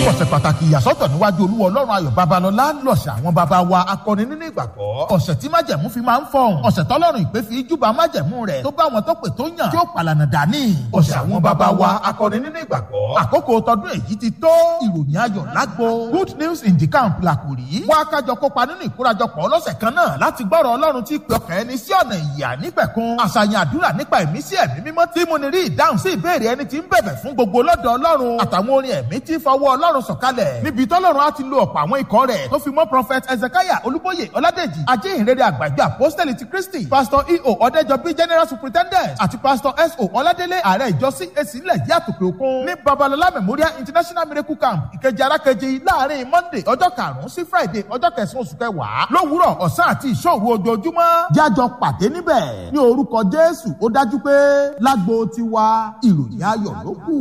ọ̀sẹ̀ pàtàkì ìyàsọ́tọ̀ níwájú olúwa ọlọ́run ayọ̀ babalọ́lá lọ̀sẹ̀ àwọn baba wa akọni nínú ìgbàgbọ́ ọ̀sẹ̀ tí májẹ̀mú fi máa ń fọ̀hún ọ̀sẹ̀ tọ́lọ́run ìpè fi júbà májẹ̀mú rẹ̀ tó bá wọn tó pè tó yàn tí ó pàlànà dání ọ̀sẹ̀ àwọn baba wa akọni nínú ìgbàgbọ́ àkókò tọdún èyí ti tó ìròyìn ayọ̀ lágbo good news in the camp làkùrí wá kájọ kópa nínú ìkórajọpọ̀ ọlọ́sẹ̀ kan náà láti gbọ́rọ̀ ọlọ́run tí pè ọkàn ẹni sí ọ̀nà ìyà nípẹ̀kun àṣàyàn àdúrà nípa ìmísí ẹ̀mí mímọ́ tí mo ní rí ìdáhùn sí ìbéèrè ẹni tí ń bẹ̀bẹ̀ fún gbogbo lọ́dọ̀ ọlọ́run àtàwọn orin ẹ̀mí tí fọwọ́ ọlọ́run sọ̀kalẹ̀ níbi tọ́lọ́run á ti lo ọ̀pọ̀ àwọn ikọ̀ rẹ̀ tó fi mọ́ prophet ezekiah olúbóyè ọládèjì ajéhìnrere àgbàjọ apostoli ti kristi pastor eo ọ̀dẹ́jọbí general superintendent àti pastor so ọládélé ààrẹ ìjọ cac ilẹ̀ yìí àtòkè òkun ní babalọlá memorial international miracle camp ìkejì arákejì láàrin monday ọjọ́ karùn-ún sí friday ọjọ́ kẹsàn-án oṣù kẹwàá lówùúrọ̀ ọ̀sán àti ìṣòro ojoojúmọ́ jájọ pàdé níbẹ̀ ní orúkọ jésù ó dájú pé lágbo tiwa ìròyìn ayọ̀ ló kù.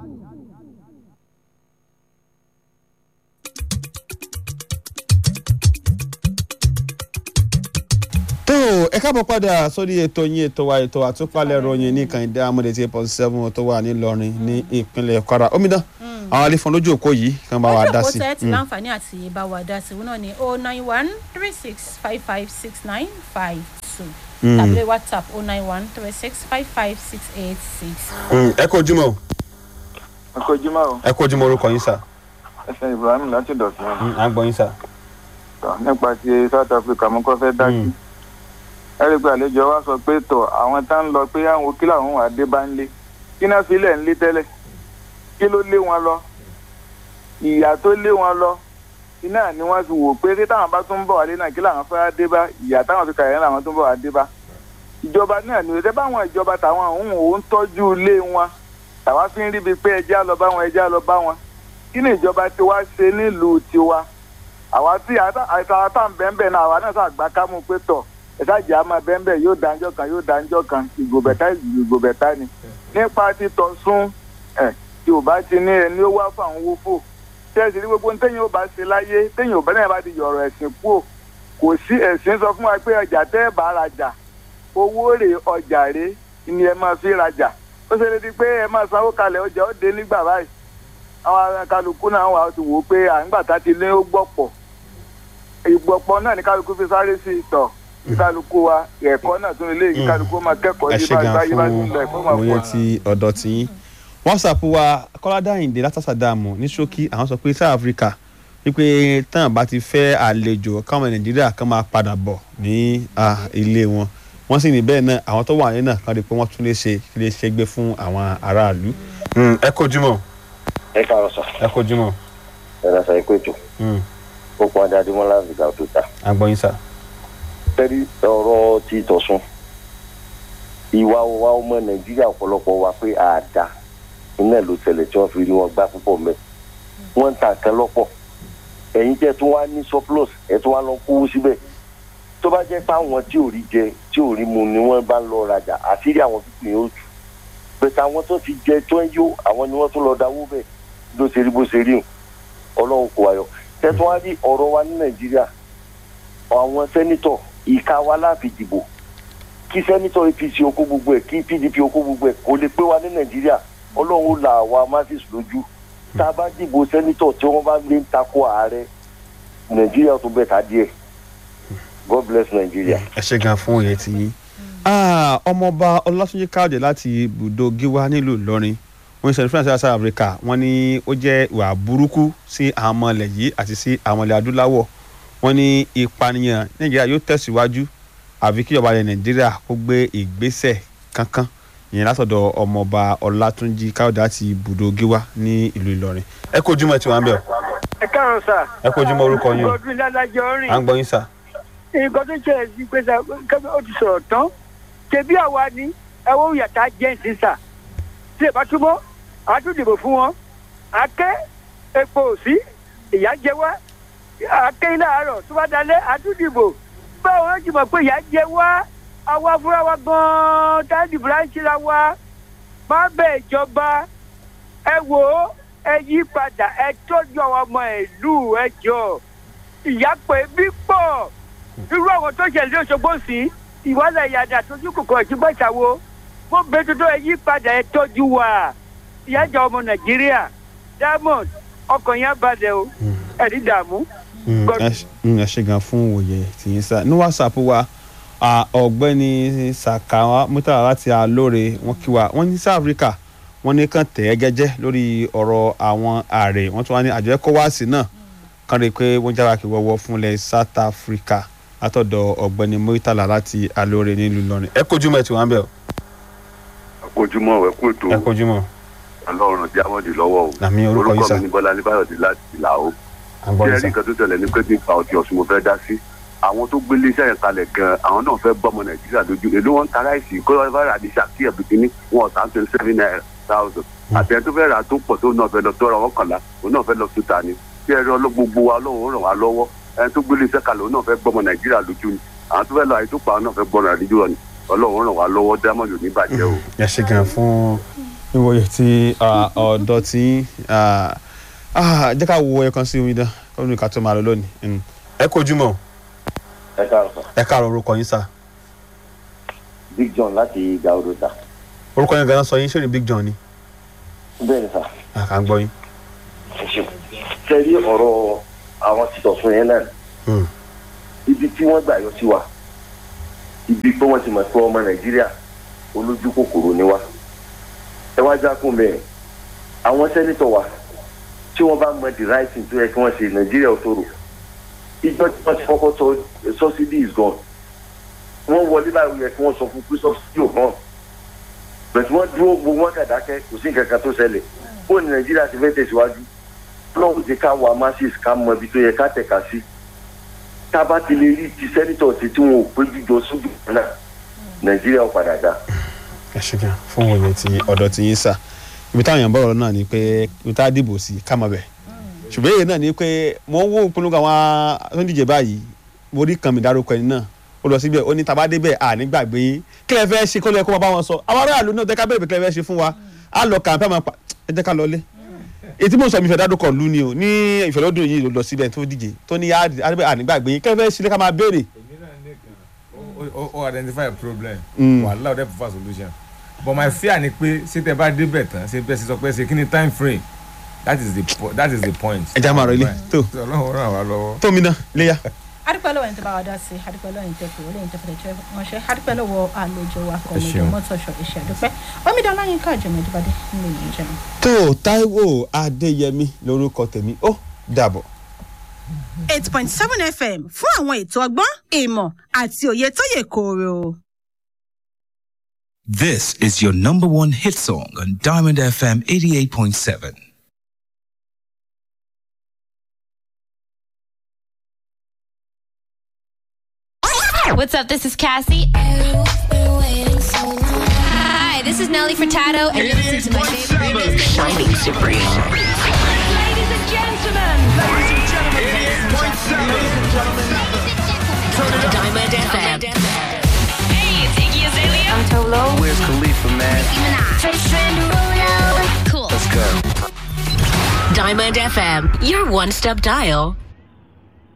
tó ẹ káàbọ̀ padà sórí ètò yín ètò wa ètò àtúpalẹ̀ ròyìn ní kànìdé amúdé tí eight seven tó wà nílọrin ní ìpínlẹ̀ kwara omidan àwọn alẹ́fọ̀n lójú òkó yìí kàn bá wa dá sí. ojú òpó tẹ́ ti láǹfààní àti bá wa dá sí wọn náà ni o nine one three six five five six nine five two tàbí whatsapp o nine one three six five five six eight six. ẹ kó ojúmọ́ o ẹ kó ojúmọ́ o ẹ kó ojúmọ́ orúkọ yín sà ẹsẹ̀ ibrahim láti dọ̀tí wọn. à ń gbọ́ yín sà. nípa ti south africa mo kọ́ fẹ́ dájú. ẹ rí i pé àlejò wa sọ pé tọ̀ àwọn tá ń lọ pé àwọn òkè làwọn wà dé bá ń lé kí náà fi lẹ̀ ń lé tẹ́lẹ̀ kí ló lé wọn lọ ìyá tó lé wọn lọ iná ni wọ́n fi wò pé tí táwọn bá tún ń bọ̀ wálé náà kí làwọn fẹ́ dé bá ìyá táwọn fi kàyẹ́ làwọn tún bọ̀ wá dé bá ìjọba náà ni òde báwọn ìjọba táwọn òun òun tọ́jú ilé wọn tàwa fi ń ríbi pé ẹjẹ́ lọ bá wọn ẹjẹ́ lọ bá wọn kí ni ìjọba tiwa ṣe nílùú tiwa àwa tí àtàwọn tá ń bẹ́ẹ̀ náà àwa náà ṣàgbá kámú pé tọ̀ ẹ̀sájà àmọ́ bẹ́ẹ̀ yóò dáńjọ́ kan yóò dáńjọ́ kan ìgòbẹ̀tá ìgòbẹ̀tá ni nípa títọ́ sún ẹ̀ tí ò bá ti ní ẹni ó wá fún àwọn owó fò tẹ́sí ní gbogbo téèyàn ò bá ṣe láyé téèyàn ò bá náà bá ti yọ̀rọ̀ ẹ̀sìn kúò kò sí ẹ̀sìn sọ fún wa pé ọjà tẹ́ ẹ̀ bá rajà owó rè ọjà rè ni ẹ máa fi rajà ó ṣe lè di pé ẹ máa sanwó kalẹ̀ ọjà ó dé nígbà báyìí àwọn kálukú náà wà á ti wò ó pé àǹgbà tá ti lé ó gbọ̀pọ̀ ìgbọ̀pọ̀ náà ní kálukú fi sáré sí ìtọ̀ kálukú wa ẹ̀kọ́ náà tún lè kí kálukú máa kẹ́kọ̀ọ́ ẹ yí ṣe bá gan bá yí bá fún tún lọ ẹ̀kọ́ máa òye pọ̀. ti ọ̀dọ̀ tí yín whatsapp wa kọ́ládàyìndé látàsàdàmù ní ṣókí àwọn sọ pé south africa wípé tán bá ti fẹ́ àlejò káwọn nàìjíríà kan máa padà bọ̀ ní ah, ilé wọn wọ́n sì ní bẹ́ẹ̀ náà àwọn tó wà ní náà kan rí i pé wọ́n tún lè ṣe lè ṣe gbé fún àwọn aráàlú. ẹ kojúmọ́ ẹ káàárọ̀ sọ ẹ kojúmọ́ ẹ lọ sọ ikú ètò ó pọn adé adémọlá àbíkà tó ta agbọ́yin sá. tẹ́lí ọ̀rọ̀ ti tọ̀sùn ìwà wa ọmọ nàìjíríà ọ̀pọ̀lọpọ̀ wa pé àdá iná ló tẹ̀lẹ̀ tí wọ́n fi rí wọn gbá púpọ̀ mẹ́ wọ́n ń ta nǹkan lọ́pọ̀ ẹ̀yin jẹ́ tó wá ní surplus ẹ̀ tó wá lọ kówó síbẹ̀ tó bá jẹ́ pé àwọn tí ò rí jẹ tí ò rí mu ni wọ́n bá ń lọ rajà àṣírí àwọn pípín yóò jù bẹ́ẹ̀ àwọn tó ti jẹ tó ń yó àwọn ni wọ́n tún lọ dáwó bẹ́ẹ̀ ló ṣe rí bó ṣe rí o ọlọ́run kò wáyọ tẹ́tún wá rí ọ̀rọ̀ wa ní nàìjíríà àwọn sẹ́nitọ̀ ìka wa láàfin dìbò kí sẹ́nitọ̀ apc okó gbogbo ẹ̀ kí pdp okó gbogbo ẹ̀ kò lè pé wa ní nàìjíríà ọlọ́run ó la àwa masses lójú tá a bá dìbò sẹ́nitọ̀ tí wọ́n bá lé ń takò ààrẹ nàìjíríà tó bẹ̀ ta díẹ̀ god bless nàìjíríà. ẹ ṣe gan fún òye tí yín. Ah, ọmọọba ọlátúnjí káàdé láti ibùdó gíwá nílùú ìlọrin wọn ní sẹnifíà south africa wọn ní ó jẹ́ ìwà burúkú sí àwọn ọmọ ilẹ̀ yìí àti sí àwọn ilẹ̀ adúláwọ̀ wọn ní ìpànìyàn nàìjíríà yóò tẹ̀síwájú àfi kí ìjọba ilẹ̀ nàìjíríà kó gbé ìgbésẹ̀ kankan ìyẹn látọ̀dọ̀ ọmọọba ọlátúnjí káàdé láti ibùdó gíwá ní ìlú ìlọrin. ẹ kó ojúmọ́ tí wọ́n ń bẹ̀ ọ́ ẹ káàárọ̀ sà. ẹ kó ojúmọ́ orúkọ yín o ọdún ìdájọ́ à ń rìn. gbọ́ yín sà. nǹkan tó ṣẹlẹ̀ sí pé sà kẹ́mi ó ti sọ̀rọ̀ tán. ṣebí àwa ni ẹwọ́ yàtá jẹ́ǹsì sà. tí ẹ bá túbọ̀ a tún dìbò fún wọn. akẹ́ epo òsì ìyá jẹ wá. akẹ́ ilé àárọ̀ tó bá dalẹ̀ a tún dìbò. báwo ló ti mọ̀ pé ìyá jẹ wá. àwa fúnra wa gan-an tá a dìbò láti ra wa. má bẹ̀ ìjọba ẹ wò ó ẹ yí padà ẹ tọ́jú àwọn ọmọ ìlú ẹ jọ ìyá pé bí pọ̀ irú àwọn tó ṣẹlẹ̀ lóṣogbo sí ìwádà ìyàdà tójú kòkò ìtúbọ̀ ìṣàwo mo bẹ tuntun ẹ yí padà ẹ tọ́jú wa ìyá jẹ ọmọ nàìjíríà diamond ọkàn yẹn á balẹ̀ o ẹ̀rí dààmú. Mm, God- ẹ ṣe- mm, ẹ ṣe gan fún òye tìyín sá ní whatsapp wa ah, ọ̀gbẹ́ni sakawa murtala láti alóore wọn kí wa wọn ní south africa wọn ní kàn tẹ̀ ẹ́ gẹ́jẹ́ lórí ọ̀rọ̀ àwọn ààrẹ wọn tún wá ní àjọ ecowas náà kàn rí i pé wọ́n jára kí wọ́wọ́ fúnlẹ̀ south africa látọ̀dọ̀ ọ̀gbẹ́ni murtala láti alóore nílùú ìlọrin ẹ kojú mọ́ ẹ tí wọ́n á bẹ̀ ọ́ àkójúmọ́ ẹ̀ kú ètò ẹ kojú mọ́ ọlọ́run jáwọ́dì lọ́wọ́ o Àmín, orúkọ yín sà. mi ní bọ́lá níbàdàn láti ìlà o àgbọ̀ bí yìí ẹni sá kan tó tẹ̀lé ní pé nípa ọtí ọ̀sùn mo fẹ́ dá sí àwọn tó gbé iléeṣẹ́ yẹn kalẹ̀ gan àwọn náà fẹ́ bọ́mọ nàìjíríà lójú èló wọn ń ta ráìsì kó lọ́ọ́ fẹ́ rà ní ṣàkíyè bìkínní wọn ọ̀sán twenty seven naira thousand àti ẹni tó fẹ́ rà tó pọ̀ tó náà fẹ́ lọ tọ́ra wọn kànlá òun náà fẹ́ lọ tó ta ni bí ẹni ọlọ́ gbogbo wa lọ́wọ́ ràn wá lọ́wọ́ ẹni tó gbé iléeṣẹ́ kalẹ̀ òun náà fẹ́ bọ́mọ nàìjíríà lójú ni àwọn tó fẹ́ lọ àyè tó pa àwọn náà fẹ́ bọ́mọ nàìjíríà ni ọlọ́run ràn wá lọ́wọ́ dámọ̀lù níbàjẹ́ o. ẹ ṣe gan fún ìwòye tí ah, ọ̀dọ́ tí ah, ah, jẹ́ ká wo ẹ̀kan sí omi dán kọ́ ní ká tó máa lọ lónìí. Mm. ẹ kojú mọ́ ẹ káàárọ̀ sà ẹ káàárọ̀ orúkọ yín sá big john láti gàwúrò sà orúkọ yín ganan sọ yín ṣé ní big john ni bẹ́ẹ̀ ni sà àkà ń gbọ́ yín. ẹ ṣeun sẹ́rí ọ̀rọ̀ àwọn títọ̀ fún yẹn náà Mm. ibi tí wọ́n gbà yọ sí wa ibi pé wọ́n ti mọ̀ pé ọmọ nàìjíríà olójú kòkòrò ni wa ẹ wá jákun bẹ́ẹ̀ àwọn sẹ́nitọ̀ wa tí wọ́n bá mọ the right thing tó yẹ kí wọ́n ṣe nàìjíríà ò tóró ìjọ tí wọ́n ti kọ́kọ́ sọ subsidy is gone wọ́n wọlé báyìí yẹ kí wọ́n sọ fún pé subsidy ò hàn bẹ̀tẹ̀ wọ́n dúró gbogbo wọn kàdákẹ́ kò sí nǹkan kan tó ṣẹlẹ̀ bó ni nàìjíríà ti fẹ́ tẹ̀síwájú lọ́wọ́ ti ká wa masses ká mọ ibi tó yẹ ká tẹ̀ka sí tá a bá ti lè rí ti sẹ́nitọ̀ sí tí wọn ò péjú jọ sójú kan náà nàìjíríà ò padà dá. ẹ ṣe gan fún ìwòye tí ọ̀dọ́ tí yín sá ibi táwọn èèyàn bọ̀rọ̀ náà ni pé ibi tá a dìbò sí ká mọ̀ bẹ̀ ṣùgbọ́n èyí náà ni pé mo ń wo ìpolongo àwọn tó ń díje báyìí mo rí kan mi dárúkọ ẹni náà ó lọ síbẹ̀ ó ní tá a bá débẹ̀ à ní gbàgbé yín kí lẹ fẹ́ ṣe kó lẹ kó máa bá wọn sọ àwọn aráàlú náà tẹ́ka bẹ̀rẹ̀ pé kí lẹ fẹ́ ṣe fún wa á lọ kàǹpẹ́ máa pa ẹ jẹ́ ká lọ lé ètí mo sọ mi fẹ́ dárúkọ lú ni o ní ìfẹ́lódún yìí ló lọ síbẹ̀ tó díje tó ní à ní gbàgbé yín kí lẹ fẹ́ ṣe ká máa béèrè o o identify a problem Mm. wàhálà ọdẹ prefer solution but my fear ni pé ṣé tẹ bá débẹ̀ tán ṣé bẹ́ẹ̀ ṣe sọ pé ṣe kí ni time frame that is the po that is the point. ẹ já máa rọ ilé tó ọlọ́run ràn wá lọ́wọ́. tó mi náà léyà. adúpẹ́ lọ́wọ́ ẹni tó bá wa dá sí adúpẹ́ lọ́wọ́ ẹni tó pè wọlé ẹni tó fẹ́ẹ́ tẹ́ ránṣẹ́ adúpẹ́ lọ́wọ́ àlejò wa kọ́ mi ṣeun. mọ́tòṣọ́ iṣẹ́ adúpẹ́ omidan láyínká àjọmọ̀dúbadé nínú ìlú ìjẹun. tó Táíwò Adéyẹmí lórúkọ tèmi ó dàbọ̀. eight point seven fm fún àwọn ètò ọgbọ́n ìmọ̀ àti òye tó yè kooro. This is your number one hit song on Diamond FM 88.7. What's up? This is Cassie. Hi, this is Nelly Furtado, and you're listening to my favorite remix, Shining Supreme. Ladies and gentlemen, ladies and gentlemen, Diamond FM. Hey, it's Iggy Azalea. I'm Tolo. Where's Khalifa, man? Cool. Let's go. Diamond FM, your one-step dial